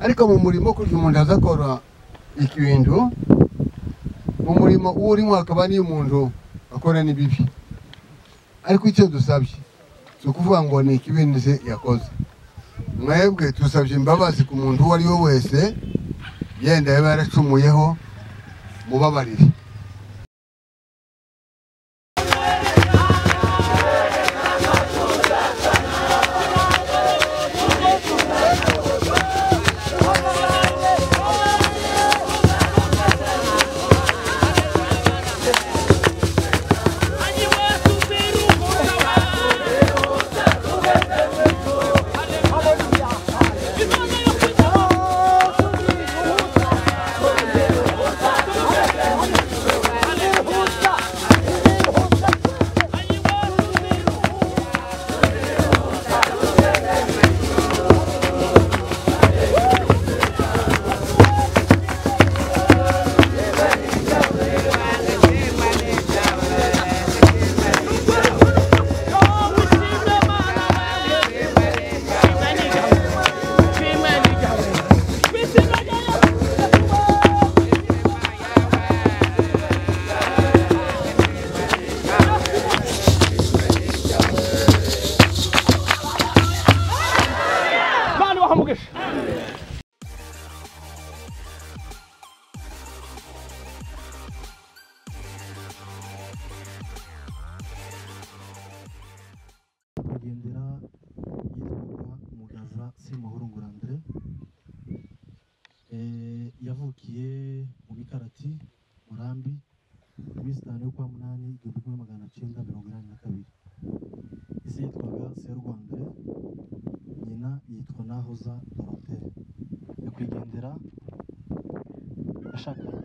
ariko mu murimo kurya umuntu aza akora ikintu mu murimo uwo urimo hakaba n'iyo umuntu akora n'ibibi ariko icyo dusabye si ukuvuga ngo ni ikibindi se yakoze mwebwe dusabye imbabazi ku muntu uwo ari we wese yenda yaba yaracumuyeho mubabarire nyakwigendera yitwaga mugaza semuhoro ngurandire yavukiye mu bikarati murambi iminsi itanu yo kwa munani igihumbi kimwe magana cyenda mirongo inani na kabiri ise yitwaga serwandire nyina yitwa nahoza dorothe nyakwigendera yashakanye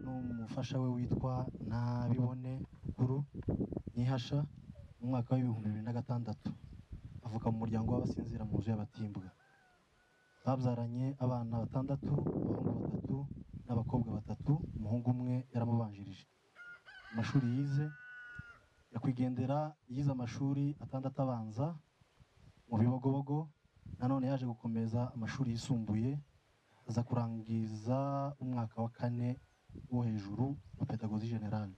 n'umufasha we witwa ntabibone kuru nihasha mu mwaka w'ibihumbi bibiri na gatandatu avuka mu muryango w'abasinzira mu nzu y'abatimbwa babyaranye abana batandatu abahungu batatu n'abakobwa batatu umuhungu umwe yaramubanjirije amashuri yize nyakwigendera yize amashuri atandatu abanza mu bibogobogo nanone yaje gukomeza amashuri yisumbuye aza kurangiza umwaka wa kane wo hejuru wa pedagozi generale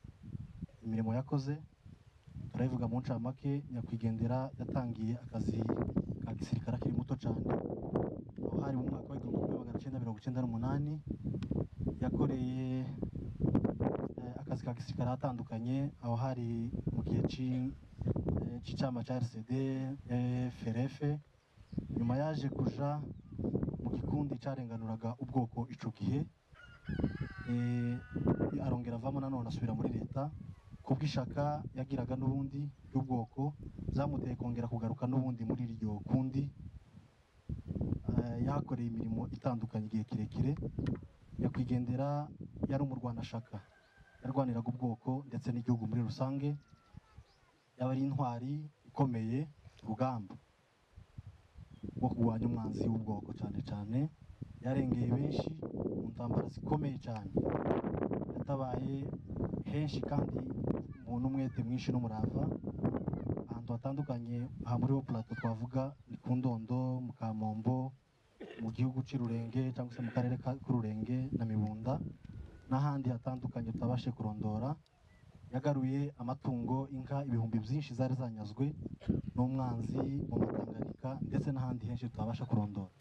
imirimo yakoze turabivuga mu ncamake nyakwigendera yatangiye akazi ka gisirikare akiri muto cyane aho hari mu mwaka w'igihumbi kimwe magana cyenda mirongo icyenda n'umunani yakoreye eh, akazi ka gisirikare ahatandukanye aho hari mu gihe cy'i- eh, cy'icyama cya RCD eh, FRF nyuma yaje kuja mu gikundi cyarenganuraga ubwoko ico gihe eh, arongera avamo nanone asubira muri leta kubw'ishaka yagiraga n'ubundi ry'ubwoko byamuteye kongera kugaruka n'ubundi muri iryo kundi Eh, yahakoreye imirimo itandukanye igihe kirekire nyakwigendera yari umurwanashaka yarwaniraga ubwoko ndetse n'igihugu muri rusange yaba ari intwari ikomeye mu rugamba rwo kurwanya umwanzi w'ubwoko cyane cyane yarengeye benshi mu ntambara zikomeye cyane yatabaye henshi kandi umuntu umwete mwinshi n'umurava ahantu hatandukanye aha muri ho plato twavuga ni ku ndondo mu kamombo mu gihugu cy'ururenge cyangwa se mu karere ka k'ururenge na mibunda n'ahandi hatandukanye tutabashe kurondora yagaruye amatungo inka ibihumbi byinshi zari zanyazwe n'umwanzi mu matanganyika ndetse n'ahandi henshi tutabasha kurondora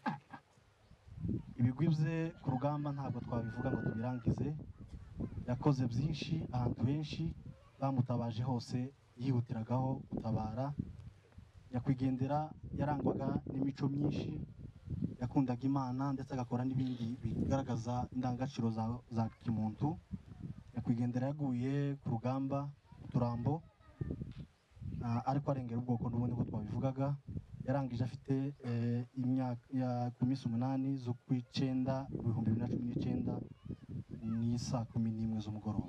ibigwi bye ku rugamba ntabwo twabivuga ngo tubirangize yakoze byinshi ahantu henshi bamutabaje hose yihutiragaho gutabara nyakwigendera yarangwaga n'imico myinshi yakundaga imana ndetse agakora n'ibindi bigaragaza indangagaciro za, za kimuntu nyakwigendera yaguye ku rugamba ku turambo ah, ariko arengera ubwoko n'ubundi ko twabivugaga yarangije afite eh, imyaka ya- ku minsi umunani z'ukw'icyenda ibihumbi bibiri na cumi n'icyenda ni saa kumi n'imwe z'umugoroba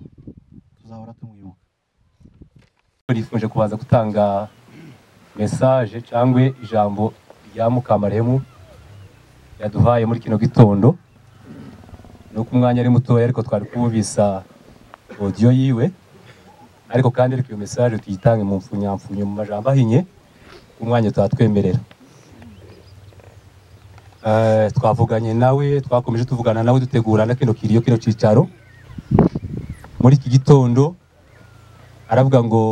tuzahora tumwibuka turifuje kubanza gutanga mesaje cyangwa ijambo rya mukamaremu yaduhaye muri kino gitondo ni uko umwanya ari mutoya ariko twari kububisa odiyo yiwe ariko kandi ariko iyo mesaje tuyitange mu mfunyamfunyo mu majambo ahinye umwanya tuhatwemerera Eh, twavuganye nawe twakomeje tuvugana nawe dutegura na kino kiriyo kino cyicaro muri iki gitondo aravuga ngo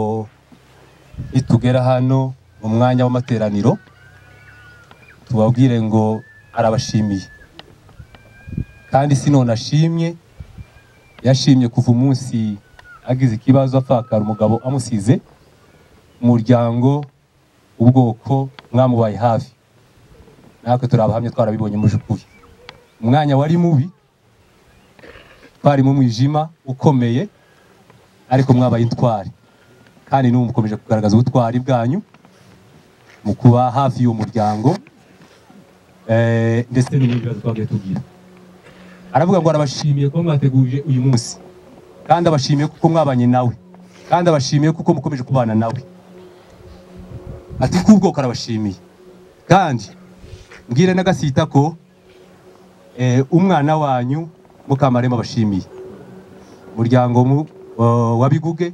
nitugera hano mu mwanya w'amateraniro tubabwire ngo arabashimiye kandi sinone ashimye yashimye kuva umunsi agize ikibazo apfakara umugabo amusize umuryango ubwoko mwamubaye hafi natwe turi abahamya twarabibonye muje ukuri umwanya wari mubi twari mu mwijima ukomeye ariko mwabaye intwari kandi n'ubu mukomeje kugaragaza ubutwari bwanyu mu kuba hafi y'uwo muryango eh, ndetse n'ibindi bibazo twagiye tugira aravuga ngo arabashimiye kuba mwateguje uyu munsi kandi abashimiye kuko mwabanye nawe kandi abashimiye kuko mukomeje kubana nawe ati kubwoko arabashimiye kandi mbwire n'agasita ko eh, umwana wanyu mukamarema abashimiye umuryango mu wa- wa biguge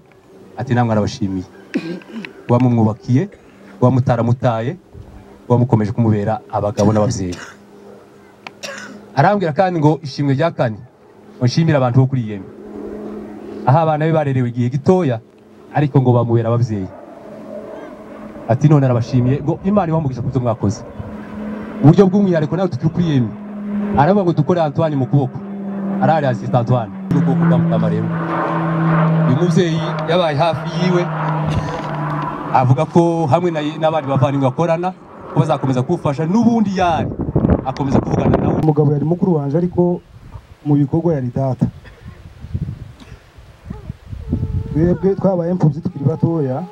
ati namwe arabashimiye wamumwubakiye wamutaramutaye wamukomeje kumubera abagabo n'ababyeyi arambwira kandi ngo ishimwe rya kane ngo nshimire abantu bo kuri yemwe aho abana be barerewe igihe gitoya ariko ngo bamubera ababyeyi ati none arabashimiye ngo imana ibamubwira ku byo mwakoze uburyo bw'umwihariko nawe tukiri kuri yemwe aravuga ngo dukore antoine mu kuboko arahari asisita antoine n'ukuboko kwa mutamarembo uyu mubyeyi yabaye hafi yiwe avuga ko hamwe na- n'abandi bavandimwe bakorana ko bazakomeza kumufasha n'ubundi yari akomeza kuvugana nawe umugabo yari mukuru wanjye ariko mu bikorwa yari data twebwe twabaye imfubyi tukiri batoya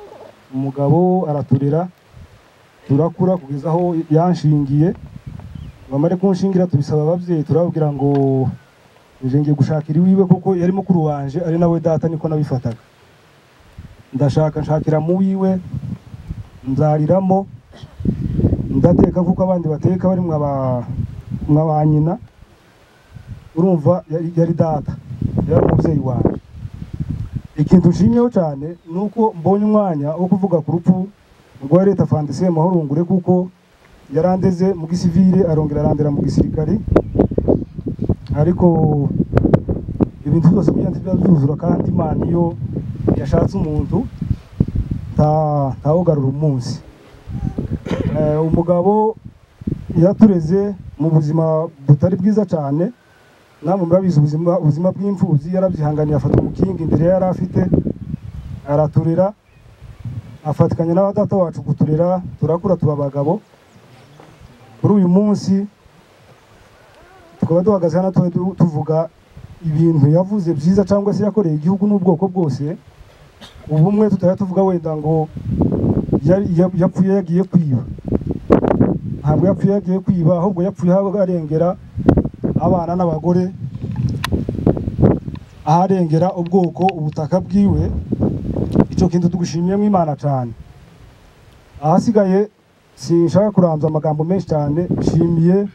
umugabo araturera turakura kugeza aho yanshingiye bamare kunshingira tubisaba ababyeyi turababwira ngo uje ngiye gushakira iwiwe kuko yari mukuru wanjye ari nawe data niko nabifataga ndashaka nshakira mu wiwe nzariramo ndateka nk'uko abandi bateka bari mwaba nka ba nyina urumva yari- yari data yari umubyeyi wanjye ikintu nshimiyeho cyane ni uko mbonye umwanya wo kuvuga ku rupfu rwa leta fandisiye mahurungure kuko yarandeze mu gisivile arongera arandera mu gisirikare ariko ibintu byose kugira ngo bijya byuzura kandi imana iyo yashatse umuntu nta- ntawugarura umunsi Eh, umugabo yatureze mu buzima butari bwiza cyane namwe murabizi ubuzima ubuzima bw'imfubyi yarabyihanganiye afata umukingi imbere yari afite araturera afatikanya n'aba data wacu kuturera turakura tuba abagabo kuri uyu munsi tukaba duhagaze hano tuba du- tuvuga ibintu yavuze byiza cyangwa se yakoreye igihugu n'ubwoko bwose ubumwe tutaba tuvuga wenda ngo yari- ya- yapfuye yagiye kwiba ntabwo yapfuye yagiye kwiba ahubwo yapfuye arengera abana n'abagore aharengera ubwoko ubutaka bwiwe icyo kintu tugushimiyemo imana cyane ahasigaye sinshaka kuranza amagambo menshi cyane nshimiye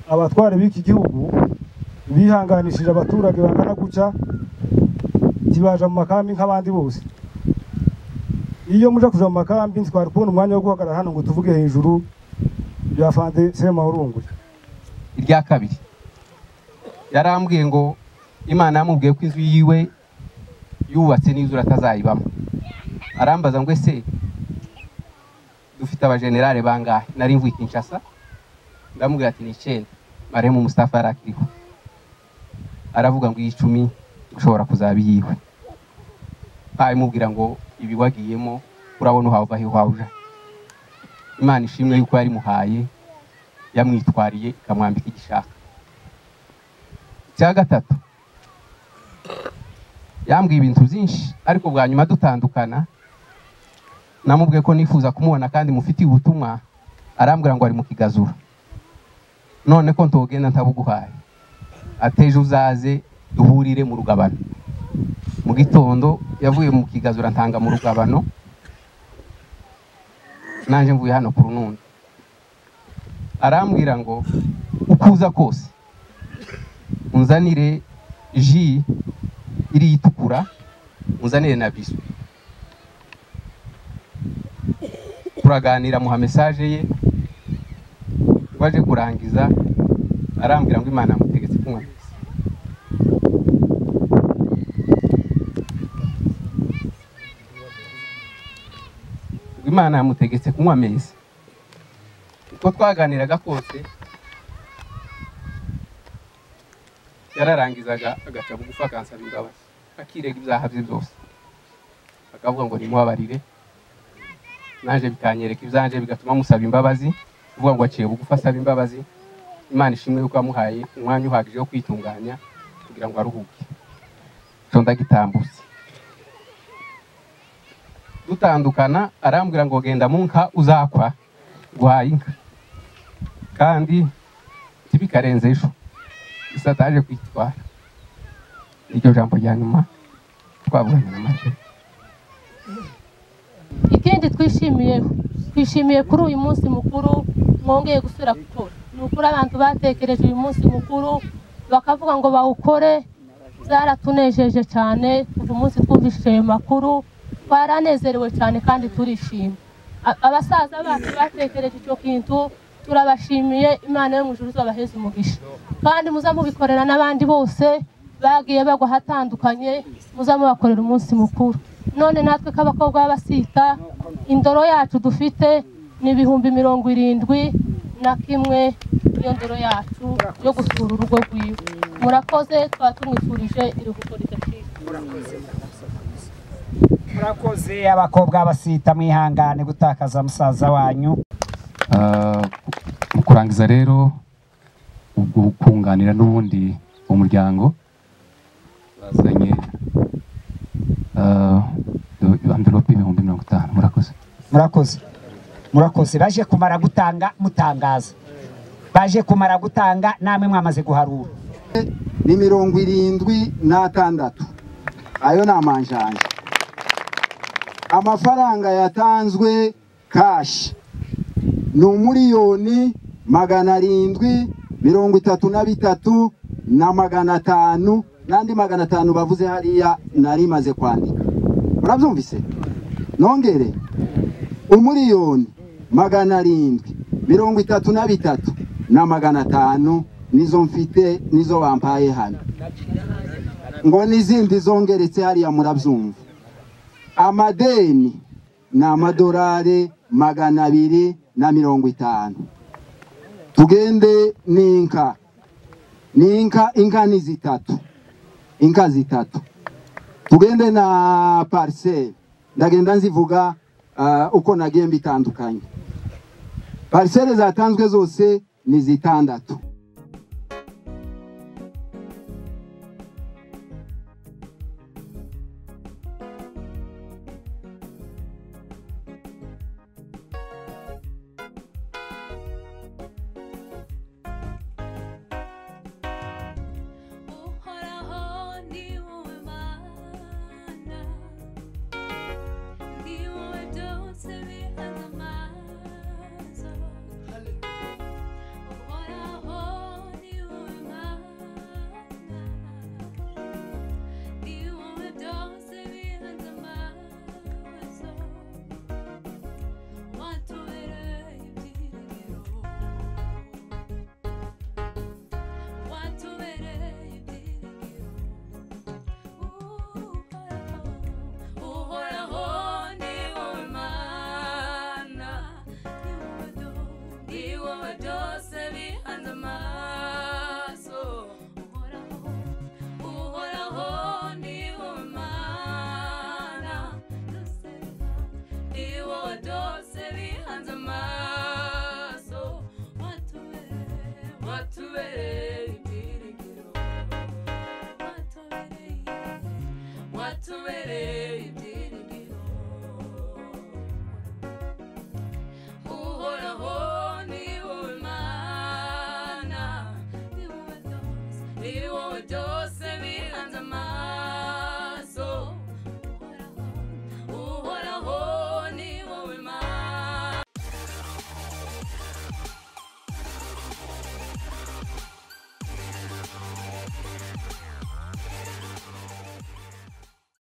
abatware b'iki gihugu bihanganishije abaturage bangana gutya ntibaje mu makambi nk'abandi bose iyo muje kuja mu makambi ntitwari kubona umwanya wo guhagarara hano ngo tuvuge hejuru bya fande sema urunguye irya kabiri yarambwiye ngo imana yamubwiye ko inzu yiwe yubatse n'izura atazayibamo arambaza ngo ese dufite abajenerale bangahe nari mvuye kinshasa ndamubwira ati ni icyenda maremu mustafa yari akiriho aravuga ngo iyi icumi ushobora kuzaba iyiwe imubwira ngo ibi wagiyemo urabona uhava he wawuja imana ishimwe yuko yarimuhaye yamwitwariye ikamwambika igishaka icya gatatu yambwiye ibintu byinshi ariko bwa nyuma dutandukana namubwiye ko nifuza kumubona kandi mufitiye ubutumwa arambwira ngo ari mu kigazura none ko ntogenda ntabuguhaye ateje uzaze duhurire mu rugabano mu gitondo yavuye mu kigazura ntanga mu rugabano nanjye mvuye hano ku runundi arambwira ngo uko uza kose unzanire ji iriya itukura unzanire na biswi turaganira muha mesaje ye waje kurangiza arambwira ngo imana yamutegetse kunywa misa ngo imana yamutegetse kunywa misa uko twaganiraga kose yararangizaga agaca bugufi akansaba imbabazi akirega ibyaha bye byose akavuga ngo nimubabarire nanjye bikanyereka ibyanjye bigatuma musaba imbabazi uvuga ngo aciye bugufi asaba imbabazi imana ishimwe yuko yamuhaye umwanya uhagije wo kwitunganya kugira ngo aruhuke icyo ndagitambutse dutandukana arambwira ngo genda mu nka uzakwa guhaye inka kandi ntibikarenze ejo gusa ataje kwitwara niryo jambo rya nyuma twavuganye na mariya ikindi twishimiyeho twishimiye kuri uyu munsi mukuru mwongeye gusubira gutora ni ukuri abantu batekereje uyu munsi mukuru bakavuga ngo bawukore byaratunejeje cyane kuva umunsi twumvishije ayo makuru twaranezerewe cyane kandi turishima A- abasaza bacu batekereje icyo kintu turabashimiye imana yo mu ijuru izabaheze umugisha kandi muza mubikorera n'abandi bose bagiye bagwa ahatandukanye muza mubakorera umunsi mukuru none natwe k'abakobwa b'abasita indoro yacu dufite ni ibihumbi mirongo irindwi na kimwe niyo ndoro yacu yo gusura urugo rwiwe murakoze twaba tumwifurije iruhuko ridacika murakoze abakobwa basita mwihangane gutakaza musaza wanyu Ah, mu kurangiza rero ubwo kunganira n'ubundi umuryango bazanye ah, amvelope ibihumbi mirongo itanu murakoze murakoze murakoze baje kumara gutanga mutangaza baje kumara gutanga namwe mwamaze guharura ni mirongo irindwi n'atandatu ayo ni amanjanja amafaranga yatanzwe kashi ni umuriyoni magana arindwi mirongo itatu na bitatu na magana atanu n'andi magana atanu bavuze hariya nari maze kwandika murabyumvise nongere umuriyoni magana arindwi mirongo itatu na bitatu na magana atanu nizo mfite nizo bampaye hano ngo n'izindi zongeretse hariya murabyumva amadeni ni amadolari magana abiri na mirongo itanu tugende n'inka n'inka inka ni zitatu inka zitatu tugende na pariseri ndagenda nzivuga ah, uko nagiye mbitandukanye pariseri zatanzwe zose ni zitandatu uhoraho ni wowe mana ni wowe byose bihaza amaso uhoraho ni wowe mana ni wowe byose bihaza amaso watubereye ibyiringiro watubereye ibyiringiro uhoraho ni wowe mana ni wowe byose bihanze amaso uhoraho uhoraho ni wowe mana ni wowe byose bihanze amaso watubereye watubereye ibyiringiro watubereye watubereye ibyiringiro uhoraho ni wowe mana ni wowe byose ni wowe byose